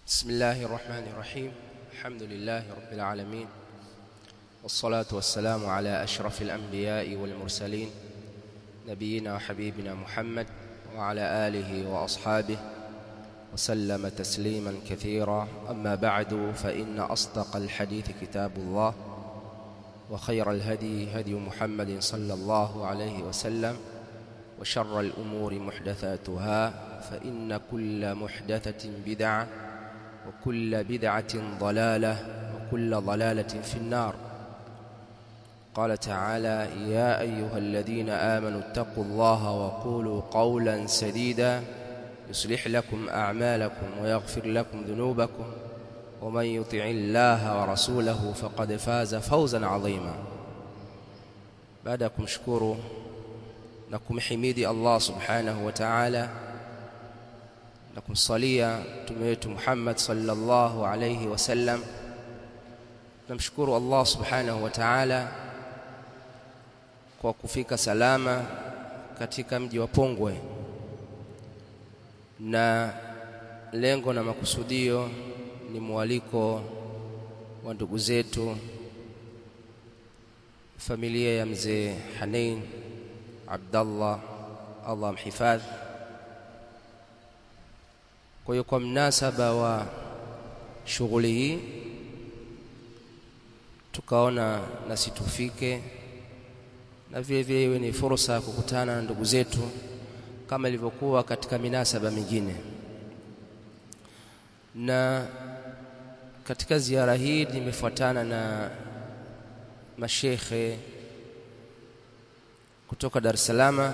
بسم الله الرحمن الرحيم الحمد لله رب العالمين والصلاة والسلام على أشرف الأنبياء والمرسلين نبينا وحبيبنا محمد وعلى آله وأصحابه وسلم تسليما كثيرا أما بعد فإن أصدق الحديث كتاب الله وخير الهدي هدي محمد صلى الله عليه وسلم وشر الأمور محدثاتها فإن كل محدثة بدعة وكل بدعة ضلالة وكل ضلالة في النار قال تعالى يا أيها الذين آمنوا اتقوا الله وقولوا قولا سديدا يصلح لكم أعمالكم ويغفر لكم ذنوبكم ومن يطع الله ورسوله فقد فاز فوزا عظيما بعدكم شكروا لكم حميدي الله سبحانه وتعالى na kumsalia mtume wetu Muhammad sallallahu alayhi wasallam namshukuru Allah subhanahu wa ta'ala kwa kufika salama katika mji wa Pongwe na lengo na makusudio ni mwaliko wa ndugu zetu familia ya mzee Hanin Abdallah Allah mhifadhi kwa hiyo kwa mnasaba wa shughuli hii tukaona nasi tufike na vile vile iwe ni fursa ya kukutana na ndugu zetu kama ilivyokuwa katika minasaba mingine na katika ziara hii nimefuatana na mashekhe kutoka Dar es Salaam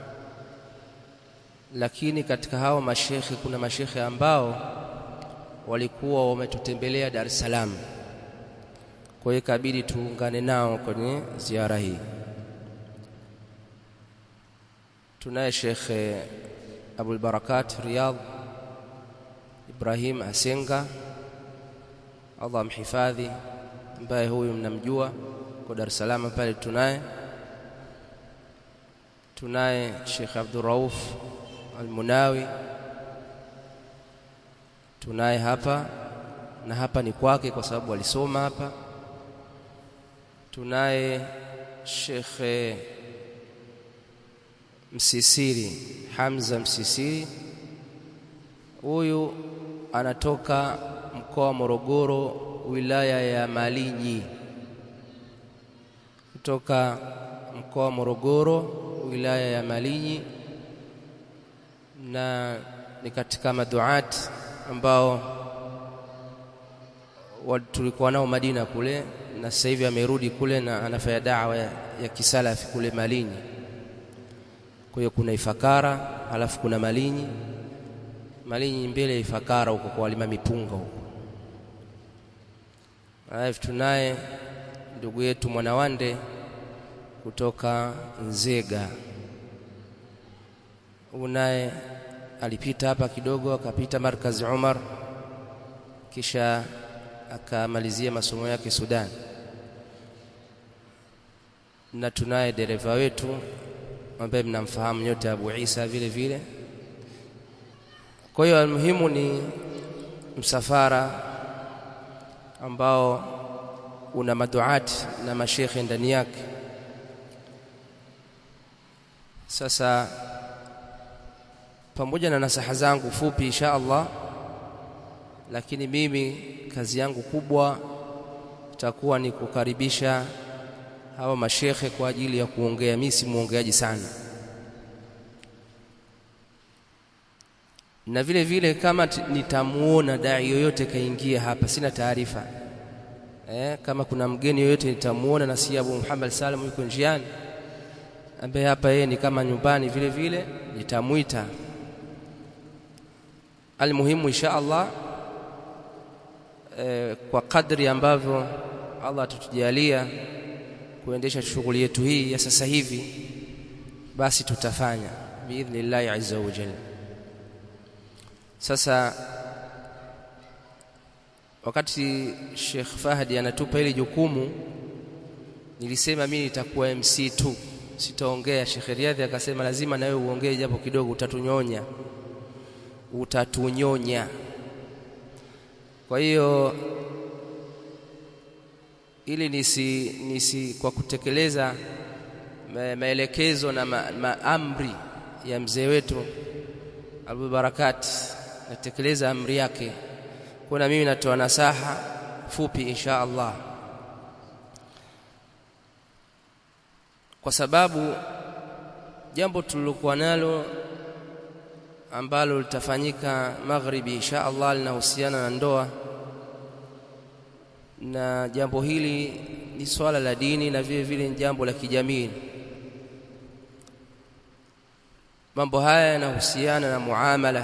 lakini katika hao mashekhe kuna mashekhe ambao walikuwa wametutembelea Dar es Salaam. Kwa hiyo ikabidi tuungane nao kwenye ziara hii. Tunaye Shekhe Abul Barakat Riyadh Ibrahim Asenga, Allah mhifadhi, ambaye huyu mnamjua kwa Dar es Salaam pale tunaye. Tunaye Sheikh Abdul Rauf Almunawi tunaye hapa na hapa ni kwake kwa sababu alisoma hapa. Tunaye Shekhe Msisiri Hamza Msisiri, huyu anatoka mkoa wa Morogoro, wilaya ya Malinyi, kutoka mkoa wa Morogoro, wilaya ya Malinyi na ni katika maduat ambao tulikuwa nao Madina kule na sasa hivi amerudi kule na anafanya dawa ya, ya kisalafi kule Malinyi. Kwa hiyo kuna Ifakara halafu kuna Malinyi. Malinyi mbele ya Ifakara huko kwa walima mipunga huko. Halafu tunaye ndugu yetu Mwanawande kutoka Nzega unaye alipita hapa kidogo akapita markazi Umar kisha akamalizia masomo yake Sudan na tunaye dereva wetu ambaye mnamfahamu nyote Abu Isa vile vile kwa hiyo muhimu ni msafara ambao una maduati na mashekhe ndani yake sasa pamoja na nasaha zangu fupi insha Allah lakini mimi kazi yangu kubwa itakuwa ni kukaribisha hawa mashekhe kwa ajili ya kuongea mimi si muongeaji sana na vile vile kama nitamuona dai yoyote kaingia hapa sina taarifa eh, kama kuna mgeni yoyote nitamuona na si Abu Muhammad Salam yuko njiani ambaye hapa yeye ni kama nyumbani vile vile nitamwita almuhimu insha Allah e, kwa kadri ambavyo Allah atatujalia kuendesha shughuli yetu hii ya sasa hivi basi tutafanya biidhnillahi azza wa jalla sasa wakati Sheikh Fahdi anatupa hili jukumu nilisema mimi nitakuwa MC tu sitaongea Sheikh Riadhi akasema lazima na wewe uongee japo kidogo utatunyonya utatunyonya kwa hiyo ili nisi, nisi kwa kutekeleza maelekezo na ma, maamri ya mzee wetu Abu Barakat natekeleza amri yake kuna mimi natoa nasaha fupi insha Allah kwa sababu jambo tulilokuwa nalo ambalo litafanyika magharibi insha Allah linahusiana na ndoa na jambo hili ni swala la dini na vile vile ni jambo la kijamii mambo haya yanahusiana na muamala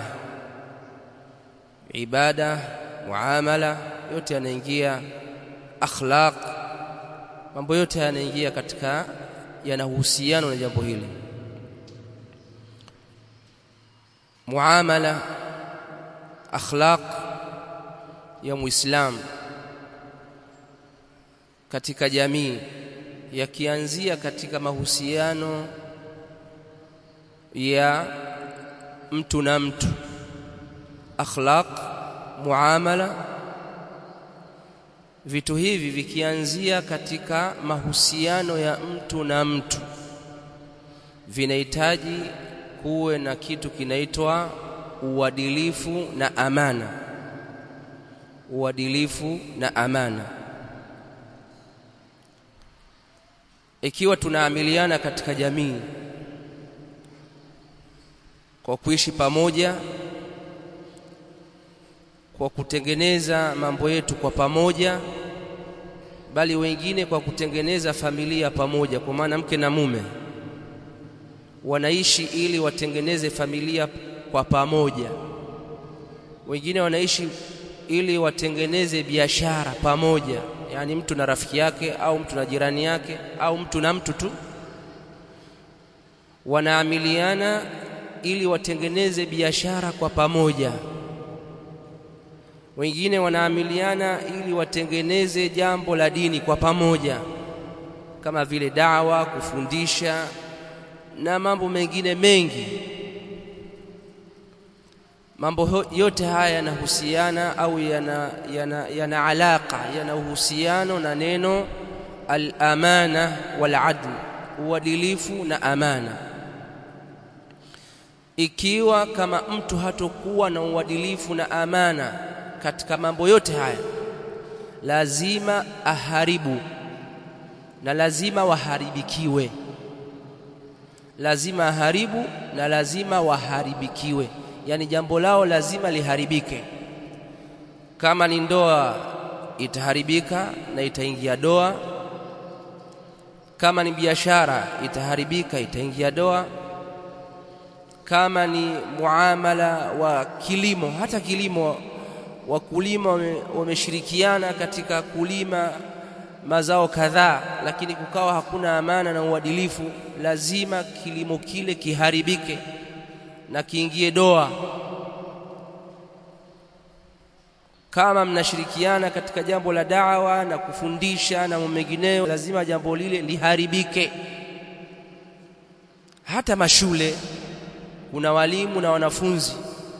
ibada muamala yote yanaingia akhlaq mambo yote yanaingia katika yanahusiana na jambo hili muamala akhlaq ya muislamu katika jamii yakianzia katika mahusiano ya mtu na mtu akhlaq muamala vitu hivi vikianzia katika mahusiano ya mtu na mtu vinahitaji kuwe na kitu kinaitwa uadilifu na amana uadilifu na amana ikiwa tunaamiliana katika jamii kwa kuishi pamoja kwa kutengeneza mambo yetu kwa pamoja bali wengine kwa kutengeneza familia pamoja kwa maana mke na mume wanaishi ili watengeneze familia kwa pamoja wengine wanaishi ili watengeneze biashara pamoja yani mtu na rafiki yake au mtu na jirani yake au mtu na mtu tu wanaamiliana ili watengeneze biashara kwa pamoja wengine wanaamiliana ili watengeneze jambo la dini kwa pamoja kama vile dawa kufundisha na mambo mengine mengi mambo yote haya yanahusiana au yana, yana, yana alaka yana uhusiano na neno al-amana wal-adl uadilifu na amana ikiwa kama mtu hatokuwa na uadilifu na amana katika mambo yote haya lazima aharibu na lazima waharibikiwe lazima aharibu na lazima waharibikiwe yani jambo lao lazima liharibike kama ni ndoa itaharibika na itaingia doa kama ni biashara itaharibika itaingia doa kama ni muamala wa kilimo hata kilimo wakulima wameshirikiana katika kulima mazao kadhaa lakini kukawa hakuna amana na uadilifu lazima kilimo kile kiharibike na kiingie doa kama mnashirikiana katika jambo la dawa na kufundisha na mengineyo lazima jambo lile liharibike hata mashule kuna walimu na wanafunzi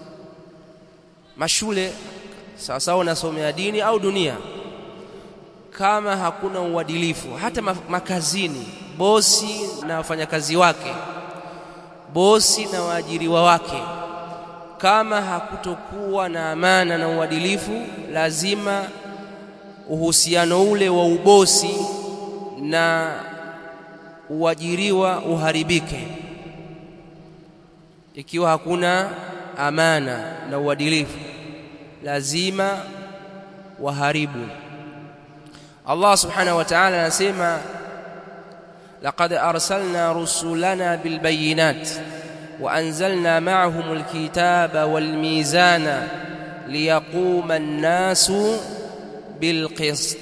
mashule sawa sawa unasomea dini au dunia kama hakuna uadilifu hata makazini bosi na wafanyakazi wake bosi na waajiriwa wake kama hakutokuwa na amana na uadilifu lazima uhusiano ule wa ubosi na uajiriwa uharibike ikiwa hakuna amana na uadilifu lazima waharibu Allah subhanahu wa ta'ala anasema laqad arsalna rusulana bilbayinat وأنزلنا معهم الكتاب والميزان ليقوم الناس بالقسط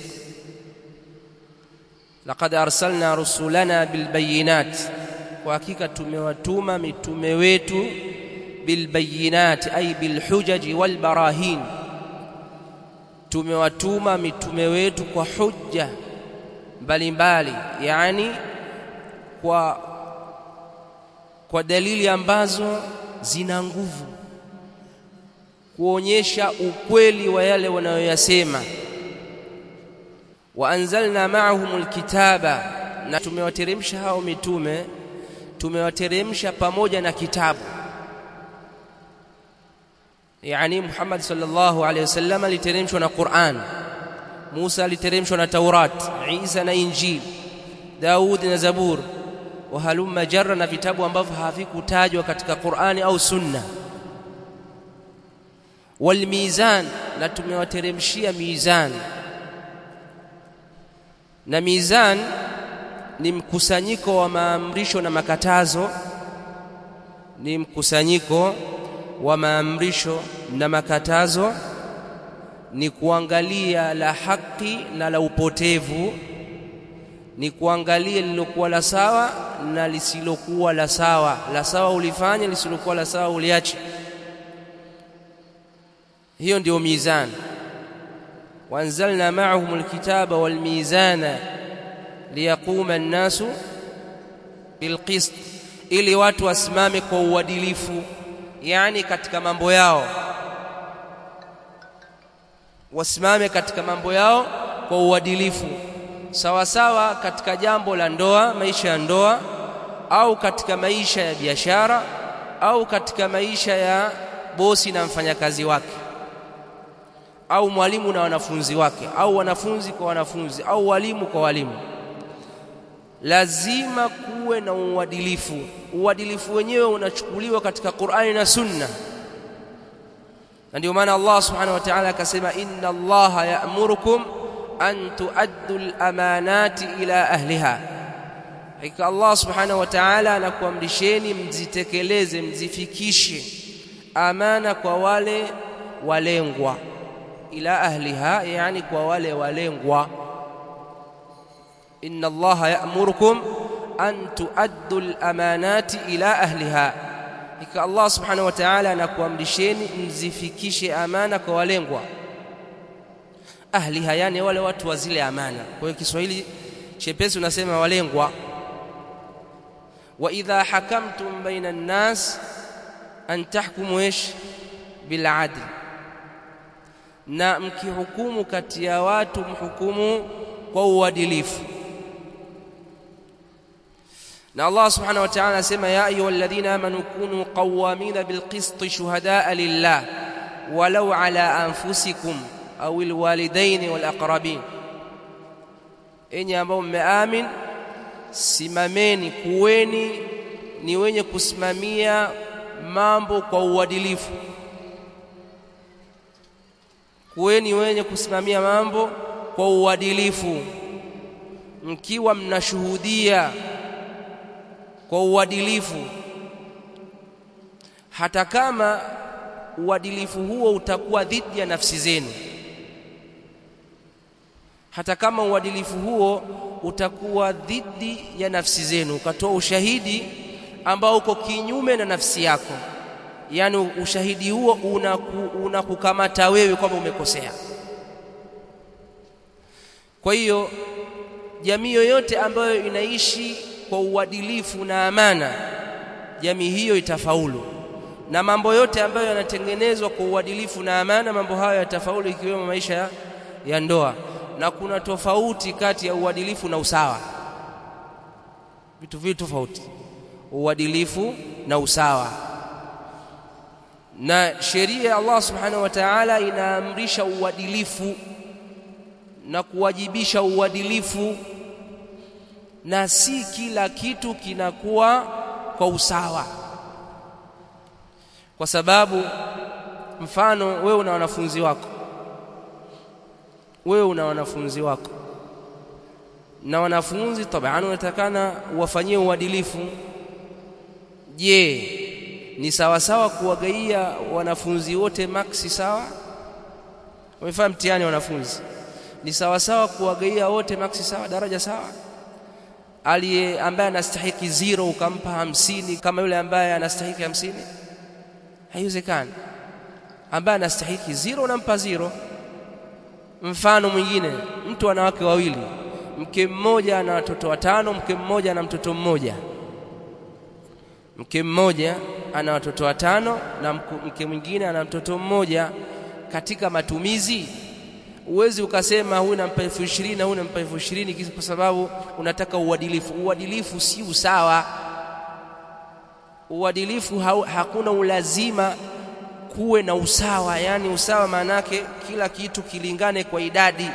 لقد أرسلنا رسلنا بالبينات وحقيقة tumewatuma mitume wetu bilbayinat ay bilhujaji walbarahin tumewatuma mitume wetu kwa hujja mbalimbali yani kwa kwa dalili ambazo zina nguvu kuonyesha ukweli wa yale wanayoyasema wa anzalna ma'ahumul kitaba na tumewateremsha hao mitume tumewateremsha pamoja na kitabu yani Muhammad sallallahu alaihi wasallam aliteremshwa na Qur'an Musa aliteremshwa na Taurat Isa na Injili Daud na Zabur wa halumma jarra na vitabu ambavyo havikutajwa katika Qur'ani au Sunna wal mizan na tumewateremshia mizan na mizan ni mkusanyiko wa maamrisho na makatazo ni mkusanyiko wa maamrisho na makatazo ni kuangalia la haki na la upotevu ni kuangalia lilokuwa la sawa na lisilokuwa la sawa la sawa ulifanya lisilokuwa la sawa uliache hiyo ndio mizan wanzalna ma'ahum alkitaba walmizana liyaquma an-nasu bilqist ili watu wasimame kwa uadilifu yani katika mambo yao wasimame katika mambo yao kwa uadilifu sawa sawa katika jambo la ndoa maisha ya ndoa au katika maisha ya biashara au katika maisha ya bosi na mfanyakazi wake au mwalimu na wanafunzi wake au wanafunzi kwa wanafunzi au walimu kwa walimu lazima kuwe na uadilifu uadilifu wenyewe unachukuliwa katika Qur'ani na Sunna na ndio maana Allah subhanahu wa ta'ala akasema inna Allaha ya'murukum an tuaddu al-amanati ila ahliha hakika Allah subhanahu wa ta'ala anakuamrisheni mzitekeleze mzifikishe amana kwa wale walengwa ila ahliha yani kwa wale walengwa inna allaha ya'murukum an tuaddu al-amanati ila ahliha ika Allah subhanahu wa ta'ala anakuamrisheni mzifikishe amana kwa walengwa ahliha yani wale watu wa zile amana kwa hiyo Kiswahili chepesi unasema walengwa wa idha hakamtum baina an-nas an tahkumu ish bil adl na mkihukumu kati ya watu mhukumu kwa uadilifu na Allah subhanahu wa ta'ala anasema ya ayyuhalladhina amanu kunu qawwamina bilqist shuhadaa lillah walau ala anfusikum au alwalidain walaqrabin enyi ambao mmeamin simameni kuweni ni wenye kusimamia mambo kwa uadilifu kuweni wenye kusimamia mambo kwa uadilifu mkiwa mnashuhudia kwa uadilifu hata kama uadilifu huo utakuwa dhidi ya nafsi zenu hata kama uadilifu huo utakuwa dhidi ya nafsi zenu ukatoa ushahidi ambao uko kinyume na nafsi yako yani ushahidi huo unakukamata una wewe kwamba umekosea kwa hiyo jamii yoyote ambayo inaishi kwa uadilifu na amana jamii hiyo itafaulu na mambo yote ambayo yanatengenezwa kwa uadilifu na amana mambo hayo yatafaulu ikiwemo maisha ya, ya ndoa na kuna tofauti kati ya uadilifu na usawa vitu vitu tofauti uadilifu na usawa na sheria ya Allah subhanahu wa ta'ala inaamrisha uadilifu na kuwajibisha uadilifu na si kila kitu kinakuwa kwa usawa kwa sababu mfano wewe una wanafunzi wako wewe una wanafunzi wako na wanafunzi tabaan unatakana uwafanyie uadilifu je ni sawa sawa kuwagaia wanafunzi wote maksi sawa wamefanya mtihani wanafunzi ni sawa sawa kuwagaia wote maksi sawa daraja sawa aliye ambaye anastahiki zero ukampa hamsini kama yule ambaye anastahiki hamsini haiwezekani ambaye anastahiki zero unampa zero mfano mwingine mtu ana wake wawili mke mmoja ana watoto watano mke mmoja ana mtoto mmoja mke mmoja ana watoto watano na mke mwingine ana mtoto mmoja katika matumizi uwezi ukasema huyu nampa elfu ishirini na huyu nampa elfu ishirini kwa sababu unataka uadilifu uadilifu si usawa uadilifu ha hakuna ulazima kuwe na usawa yani usawa maana yake kila kitu kilingane kwa idadi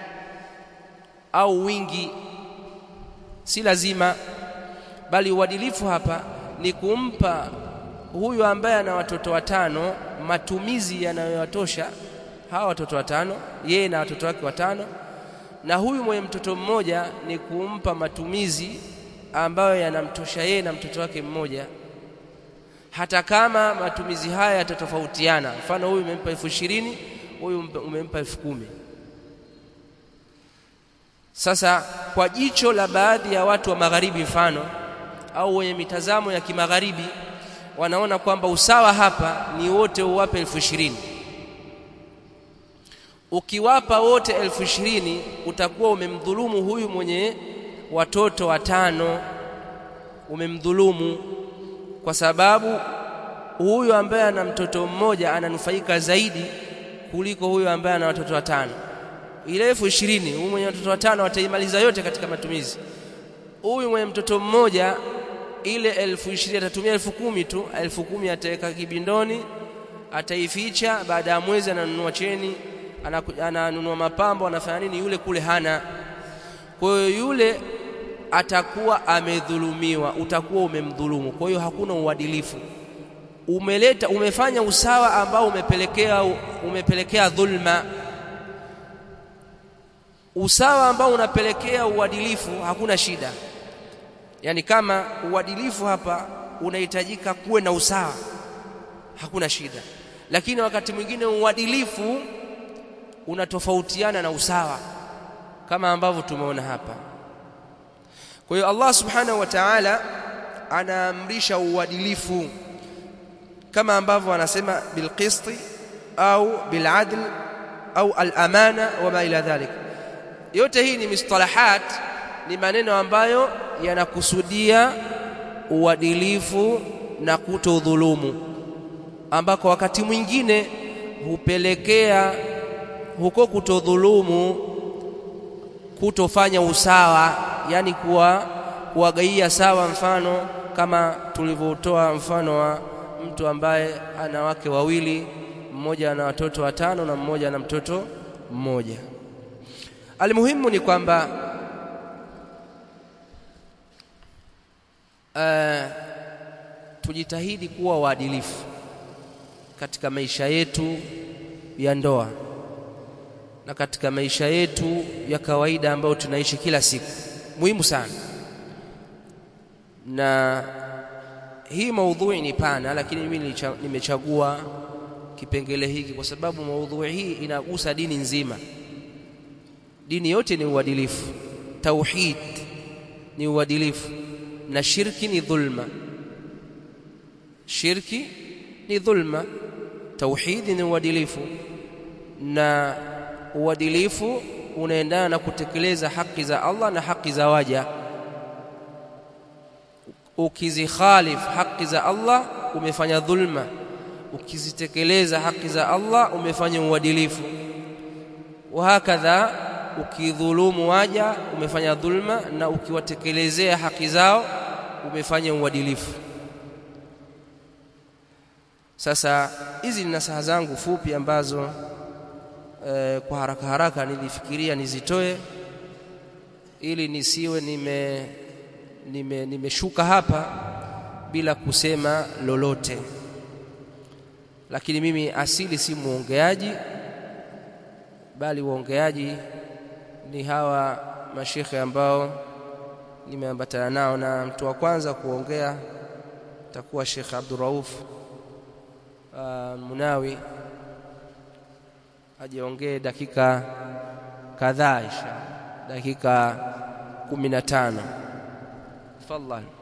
au wingi si lazima bali uadilifu hapa ni kumpa huyu ambaye ana watoto watano matumizi yanayowatosha hawa watoto watano yeye na watoto wake watano na huyu mwenye mtoto mmoja ni kumpa matumizi ambayo yanamtosha yeye na mtoto wake mmoja hata kama matumizi haya yatatofautiana mfano huyu umempa elfu ishirini huyu umempa elfu kumi sasa kwa jicho la baadhi ya watu wa magharibi mfano au wenye mitazamo ya kimagharibi wanaona kwamba usawa hapa ni wote uwape elfu ishirini ukiwapa wote elfu ishirini utakuwa umemdhulumu huyu mwenye watoto watano umemdhulumu kwa sababu huyu ambaye ana mtoto mmoja ananufaika zaidi kuliko huyu ambaye ana watoto watano ile elfu ishirini huyu mwenye watoto watano ataimaliza yote katika matumizi huyu mwenye mtoto mmoja ile elfu ishirini atatumia elfu kumi tu elfu kumi ataweka kibindoni ataificha baada ya mwezi ananunua cheni ananunua mapambo anafanya nini yule kule hana kwa hiyo yule atakuwa amedhulumiwa utakuwa umemdhulumu kwa hiyo hakuna uadilifu umeleta umefanya usawa ambao umepelekea umepelekea dhulma usawa ambao unapelekea uadilifu hakuna shida yani kama uadilifu hapa unahitajika kuwe na usawa hakuna shida lakini wakati mwingine uadilifu unatofautiana na usawa kama ambavyo tumeona hapa kwa hiyo Allah subhanahu wa ta'ala anaamrisha uadilifu kama ambavyo anasema bilqisti au biladl au al-amana wama ila dhalik yote hii ni mustalahat ni maneno ambayo yanakusudia uadilifu na kutodhulumu ambako wakati mwingine hupelekea huko kutodhulumu kutofanya usawa yani kuwa kuwagaia sawa mfano kama tulivyotoa mfano wa mtu ambaye ana wake wawili mmoja ana watoto watano na mmoja ana mtoto mmoja almuhimu ni kwamba uh, tujitahidi kuwa waadilifu katika maisha yetu ya ndoa na katika maisha yetu ya kawaida ambayo tunaishi kila siku muhimu sana na hii maudhui ni pana lakini mimi nimechagua kipengele hiki kwa sababu maudhui hii inagusa dini nzima dini yote ni uadilifu tauhid ni uadilifu na shirki ni dhulma shirki ni dhulma tauhidi ni uadilifu na uadilifu unaendana na kutekeleza haki za Allah na haki za waja ukizikhalif haki za Allah umefanya dhulma ukizitekeleza haki za Allah umefanya uadilifu wahakadha ukidhulumu waja umefanya dhulma na ukiwatekelezea haki zao umefanya uadilifu sasa hizi ni nasaha zangu fupi ambazo e, kwa haraka haraka nilifikiria nizitoe ili nisiwe nime nime nimeshuka hapa bila kusema lolote lakini mimi asili si muongeaji bali uongeaji ni hawa mashekhe ambao nimeambatana nao na mtu wa kwanza kuongea takuwa Sheikh Abdurrauf uh, Munawi ajiongee dakika kadhaa insha dakika 15 tafadhali